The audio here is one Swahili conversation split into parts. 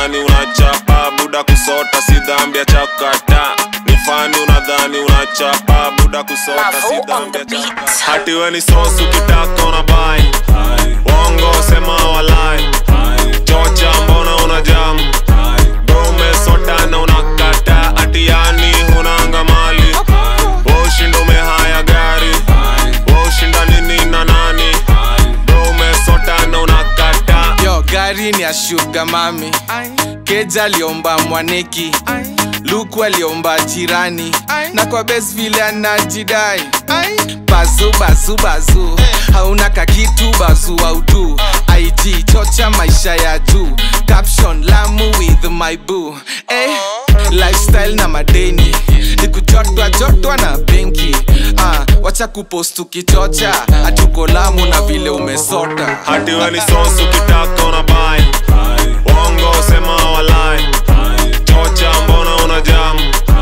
unadhani unachapa buda kusota si dhambi ya chakata ni fani unadhani unachapa buda kusota Mavo si on dhambi the ya beat. chakata hati we ni sosu kitaka unabai wongo sema walai chocha mbona unajamu umesota na unakata atiani hunanga mali ushinda umehaya gari ushinda nini na nani umesota na unakata yo gari ni ya shuga mami keja aliomba mwaneki luku aliomba jirani na kwa bes vile anajidai bazu bazu bazu hauna kakitu bazu audu ig chocha maisha ya juu caption lamu with my boo eh, lifestyle na madeni nikujotwa jotwa na benki ah, wacha kupost ukichocha hatuko lamu na vile umesota hati we ni sosu kitaka unabai wongo sema walai chocha mbona unajamu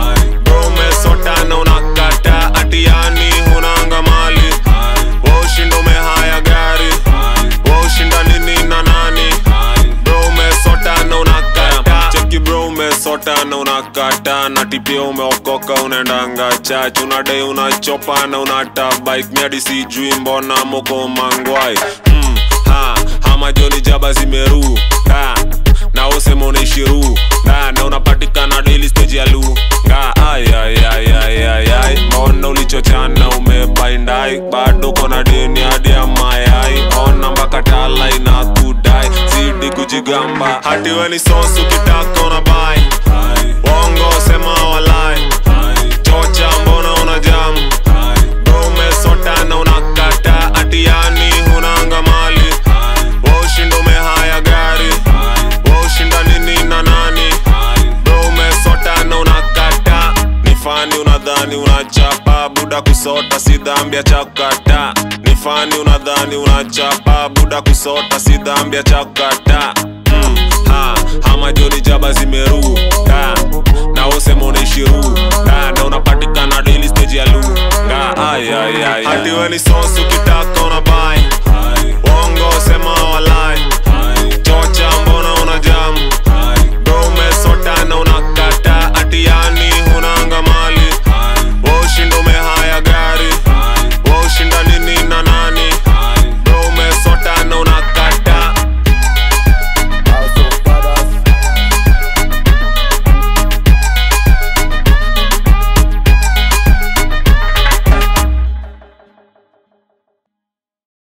umesota na unakata atiani hunanga mali ushinda umehaya gari ushinda nini na nani bro umesota na unakata cheki bro umesota na unakata na tipia umeokoka unaendanga chach unadai unachopa na unata bike miadi sijui mbona moko mangwai mm, ha, hama joni jaba zimeru ha, na usema unaishiru na, na unapatikana daily stage ya lu nga ay, ay, ay, ay, ay, ay. mbona ulichochana umebaindai bado kona deni hadi ya mayai ona mpaka tala inakudai zidi kujigamba hati we ni sosu kitaka unabai wongo sema walai chocha mbona unajamu umesota na unakata atiani hunanga mali ushinda umehaya gari ushinda nini na nani bro umesota na unakata ni fani unadhani unachapa buda kusota si dhambi ya chakata ni fani unadhani unachapa buda kusota si dhambi ya chakata mm, ha, hama joni jaba zimeru ha, na usema unaishiru ha, na unapatikana daily stage ya lu nga ay, ay, ay, hati we ni sosu kita